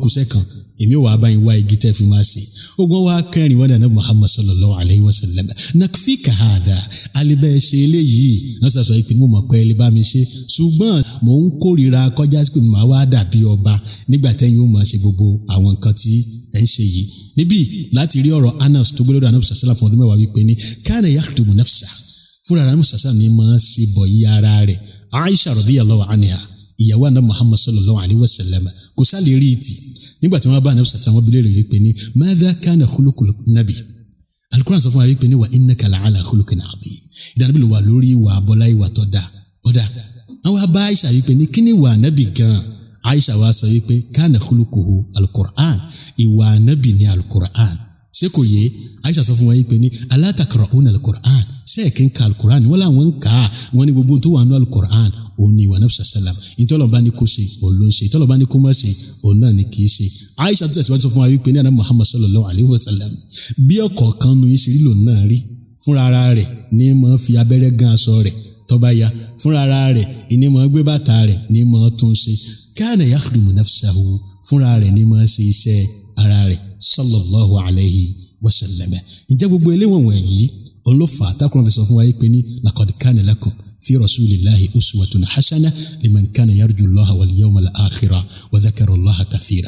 kùsẹ́ kan èmi wàá bá yín wá igi tẹ́ fi máa ṣe ogun wa kẹrin wọn dànù muhammad sallallahu alayhi wa sallam nakfi kahada alibẹ ṣe eléyìí wọn sọ sọ ìpinnu mọ pé ẹ bá mi ṣe ṣùgbọ́n mò ń kórìíra kọjá sí pé màá wá dàbí ọba nígbà tẹ́yìn ó máa ṣe gbogbo àwọn nǹkan tí ẹ ń ṣe yìí níbí láti rí ọ̀rọ̀ anas tó gbélé ọ̀dọ̀ anabi sàṣàlà fún ọdún mẹ́wàá wípé ní kánà yakhdumu nafsa fúnra anabi sàṣàlà ni máa ṣe bọ̀ yí ara rẹ̀ aisha radiyallahu anha ìyàwó anabi muhammad sallallahu alayhi wa sallam kò sálè rí ìtì nígbà tí wọ́n bá anabi sàṣàlà wọn bilẹ̀ rẹ̀ wípé ní madha kana khuluqul nabi alukuran sọ fún wa wípé ní wa innaka la'ala khuluqin azim ìdánilẹ́bí ló wà lórí ìwà abọ́lá ìwà tó dáa ọ̀dà àwọn abá aisha wípé ní kíni wà nábì gan aisha wa sọ wípé kana khuluquhu alukur'an ìwà nábì ní alukur'an ṣé kò yé aisha sọ fún wa yìí pé ní ala taqra'una alukur'an sẹ́ẹ̀kì ń ka alukur'an wọ́n làwọn ń kà á wọ́n ní gbogbo tó wà nínú alukur'an òun ni ìwà nàbì sàlám ìtọ́lọ́ba ní kó ṣe òun ló ń ṣe ìtọ́lọ́ba ní kó má ṣe òun náà ni kì í ṣe aisha tó tẹ̀síwájú sọ fún wa wípé ní àná muhammad sallallahu alayhi wa sallam bí ọ̀kọ̀ọ̀kan nu yín ṣe rí lòun náà rí fúnra ara rẹ̀ ní mọ̀ fi abẹ́rẹ́ gan aṣọ rẹ̀ tọ́ba ya fúnra ara rẹ̀ ìní mọ̀ gbé bàtà rẹ̀ ní mọ̀ tún ṣe kana yakhdumu nafsahu fúnra rẹ̀ ní mọ̀ ṣe iṣẹ́ ara rẹ̀ sallallahu alayhi wa sallam ǹjẹ́ gbogbo eléwọ̀n wọ̀nyí òun ló fà á tákùrọ̀ fi sọ fún wa yìí pé ní laqad kana lakum fi rasulillahi uswatun hasana liman kana yarju allaha wal yawmal akhira wa dhakara allaha kathira.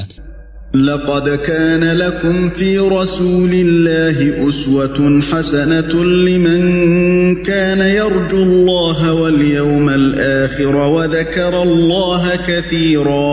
لقد كان لكم في رسول الله أسوة حسنة لمن كان يرجو الله واليوم الآخر وذكر الله كثيرا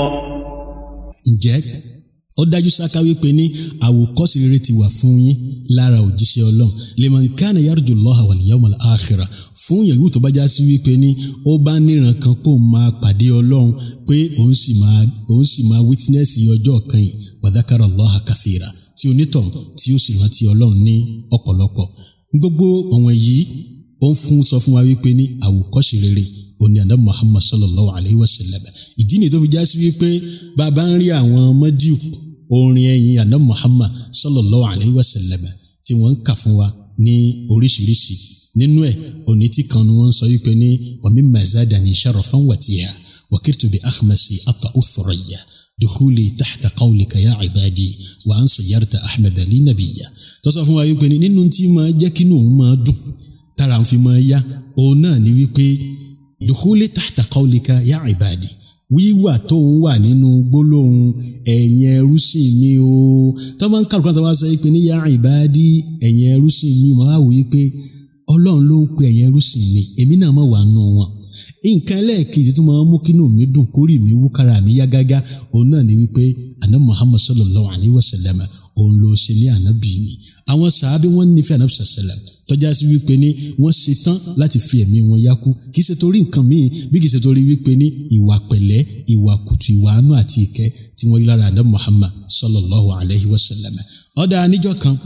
ǹjẹ́ ó dájú sáká wípé ní àwòkọ́sí rere ti wà fún yín lára òjíṣẹ́ ọlọ́run liman kana yarju Allaha wal yawmal akhira fún yẹ̀wù tó bá já sí wípé ní ó bá níran kan kó máa pàdé ọlọ́run pé òun sì máa òun sì máa wítínẹ́sì ọjọ́ kan yìí wa dhakara Allaha kathira tí onítàn tí ó sì rántí ọlọ́run ní ọ̀pọ̀lọpọ̀ gbogbo ọ̀wọ̀n yìí ó ń fún sọ fún wa wípé ní àwòkọ́sí rere òní àná Muhammad sallallahu alayhi wa sallam ìdí nìyí tó fi já sí wípé bàbá ń rí àwọn mọ́díù orin ẹ̀yìn àná Muhammad sallallahu alayhi wa sallam tí wọ́n ń kà fún wa ní oríṣiríṣi nínú ẹ̀ òní tí kan ni wọ́n ń sọ wípé ní wa mimma zadani sharafan watiha wa kirtu bi akhmasi ata uthuraya dukhuli tahta qawlika ya ibadi wa an sayyarta ahmed ali nabiya tó sọ fún wa wípé ní nínú tí máa jẹ́ kínú òun máa dùn tára ń fi máa yá òun náà ni wípé dukhuli tahta qawlika ya ibadi wíwà tó ń wà nínú gbólóhùn ẹ̀yin ẹrúsìn mi o tó máa ń kálukú náà tó máa sọ pé ní ya ibadi ẹ̀yin ẹrúsìn mi mo wá wò yí pé ọlọ́run ló ń pe ẹ̀yin ẹrúsìn mi èmi náà máa wà nù wọn nǹkan ẹlẹ́ẹ̀kejì tó máa ń mú kínú mi dùn kórì mi wú kára mi yá gágá òun náà ni wípé àná Muhammad sallallahu alayhi wa sallam òun ló ṣe ní ànábì mi àwọn sàábí wọn nífẹ̀ẹ́ ànábì sàṣẹlẹ̀ tọ́já sí wípé ní wọ́n ṣe tán láti fi ẹ̀mí wọn yákú kì í ṣe torí nǹkan míì bí kì í ṣe torí wípé ní ìwà pẹ̀lẹ́ ìwà kùtù ìwà àánú àti ìkẹ́ tí wọ́n rí lára ànábì Muhammad sallallahu alayhi wa sallam ọ̀dà níjọ́ kan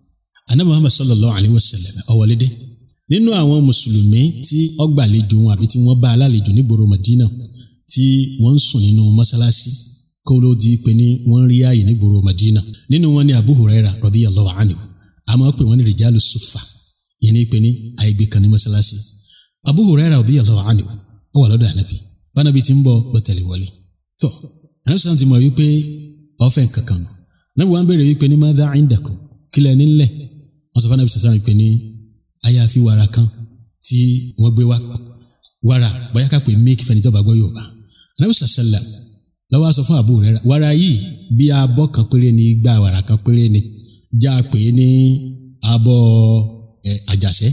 ànábì Muhammad sallallahu alayhi wa sallam ọ̀wọ́lédè nínú àwọn mùsùlùmí tí ọgbàlejò wọn àbí tí wọ́n bá alálejò nígboro Madina tí wọ́n ń sùn nínú mọ́sálásí kó ló di pé ní wọ́n rí ààyè nígboro Madina nínú wọn ni Abu Huraira radiyallahu anhu àmọ́ pé wọ́n ní rìjálù sùfà yẹn ní pé ní àìgbé kan ní mọ́sálásí Abu Huraira radiyallahu anhu ó wà lọ́dọ̀ ànábì bánabi ti ń bọ̀ lọ tẹ̀lé wọlé tọ́ ànábì sàn ti mọ̀ wípé ọ̀fẹ́ kankan nù ànábì wọn béèrè wípé ní madha indakum kílẹ̀ nílẹ̀ wọ́n sọ fún ànábì sàn wípé ní àyàfi wàrà kan tí wọ́n gbé wá wàrà bóyá ká pè méèkì fẹ́ni tó bá gbọ́ Yorùbá ànábì sàṣẹlẹ̀ lọ́wọ́ sọ fún Abu Huraira wàrà yìí bí abọ́ kan péré ni igba wàrà kan péré ni já a pè é ní abọ́ ẹ àjàṣẹ́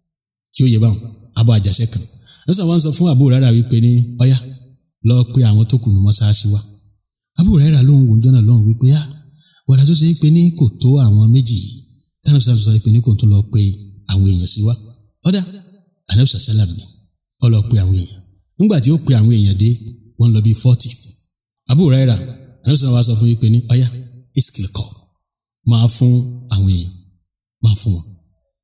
kí ó yẹ báwọn abọ́ àjàṣẹ́ kan lọ́sàn wọn sọ fún Abu Huraira wípé ní ọ̀yá lọ pé àwọn tó kùnú mọ́sáàsì wa Abu Huraira lóhùn wòjọ́ náà lóhùn wípé yá wàrà tó ṣe é pé ní kò tó àwọn méjì yìí tánàbísà sọ pé ní kò tó lọ pé àwọn èèyàn sí wa ọ̀dà anabisa salam ni ó lọ pe àwọn èèyàn nígbà tí ó pe àwọn èèyàn dé wọ́n lọ bíi forty Abu Huraira anabisa wa sọ fún yín pé ní ọ̀yá iskil kọ máa fún àwọn èèyàn máa fún wọn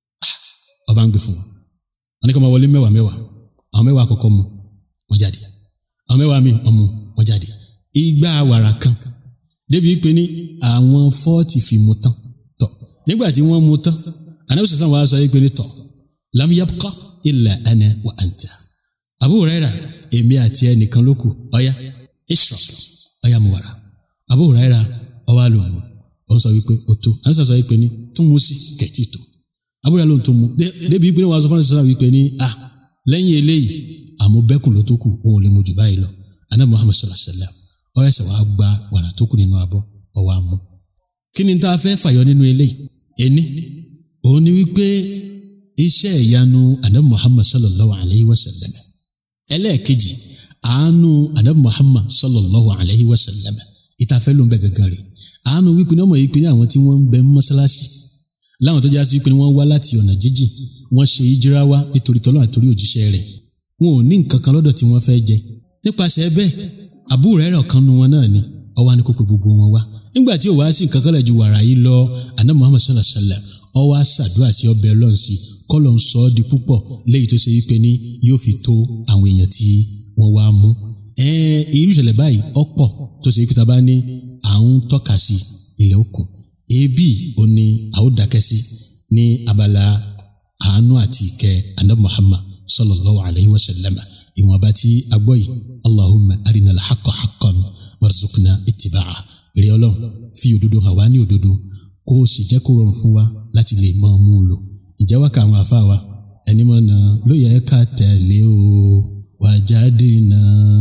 ọba ń gbé fún wọn wọn ní kí wọn wọlé mẹ́wàá mẹ́wàá àwọn mẹ́wàá àkọ́kọ́ mu wọ́n jáde àwọn mẹ́wàá mi ọmọ wọ́n jáde igba wàrà kan débi pé ní àwọn forty fi mu tán tọ nígbà tí wọ́n mu tán anabi sassan wa sọ pé ní tọ lam yabqa illa ana wa anta Abu Huraira èmi àti ẹnìkan ló kù ọ̀ya ishrab ọ̀ya mu wàrà Abu Huraira ọwọ́ àlòmù òun sọ wípé ó tó àwọn sọ wípé ní tún mú sí kẹ̀tì tó Abu Huraira lòun tó mú débi pé wọ́n sọ fún àwọn wípé ní à lẹ́yìn eléyìí àmọ́ bẹ́kùn ló tó kù òun ò lè mú jù báyìí lọ anabi Muhammad sallallahu alayhi wa sallam ó ẹsẹ̀ wàá gba wàrà tó kù nínú abọ́ ọwọ́ àmú kí ni tá a fẹ́ fàyọ nínú eléyìí ẹni òun ni wípé iṣẹ́ ìyanu anabi Muhammad sallallahu alayhi wa sallam ẹlẹ́ẹ̀kejì àánú anabi Muhammad sallallahu alayhi wa sallam ìtafẹ́ ló ń bẹ gẹ́gẹ́ rẹ̀ àánú wípé ní ọmọ yìí pé ní àwọn tí wọ́n ń bẹ mọ́sálásí láwọn tó já sí wípé ní wọ́n wá láti ọ̀nà jíjìn wọ́n ṣe ìjírá wá nítorí tọ́lọ́ àtòrí òjíṣẹ́ rẹ̀ wọn ò ní nǹkan kan lọ́dọ̀ tí wọ́n fẹ́ jẹ nípasẹ̀ bẹ́ẹ̀ àbúrò rẹ̀ ọ̀kan nu wọn náà ni ọwọ́ ni kò pe gbogbo wọn wá nígbà tí ò wá sí nǹkan kan lẹ̀ ju wàrà yìí lọ àná Muhammad sallallahu alayhi wa sallam ọwọ́ àṣàdúrà sí ọbẹ̀ lọ́nsì kọ́lọ̀ ń sọ ọ́ di púpọ̀ léyìí tó ṣe wípé ní yóò fi tó àwọn èèyàn tí wọ́n wá mú irú ìṣẹ̀lẹ̀ báyìí ọ̀pọ̀ tó ṣe wípé tá a bá ní à ń tọ́ka sí ilẹ̀ òkun ebi ò ní àwòdákẹ́ sí ní abala àánú àti ìkẹ́ anabi Muhammad sallallahu alayhi wa sallam ìwọ̀nba tí a gbọ́ yìí allahumma arina al-haqqa haqqan warzuqna ittiba'a èrè ọlọ́run fi òdodo hàn wá ní òdodo kó o sì jẹ́ kó rọrùn fún wa láti lè mọ mú un lò ìjẹ́ wákà àwọn àfa wa ẹni mọ̀ náà ló yẹ ká tẹ̀lé o wajadina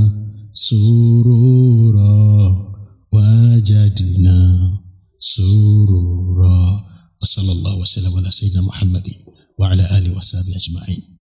surura wajadina surura wa sallallahu wa sallam ala sayyidina muhammadin wa ala alihi wa sahbihi ajma'in.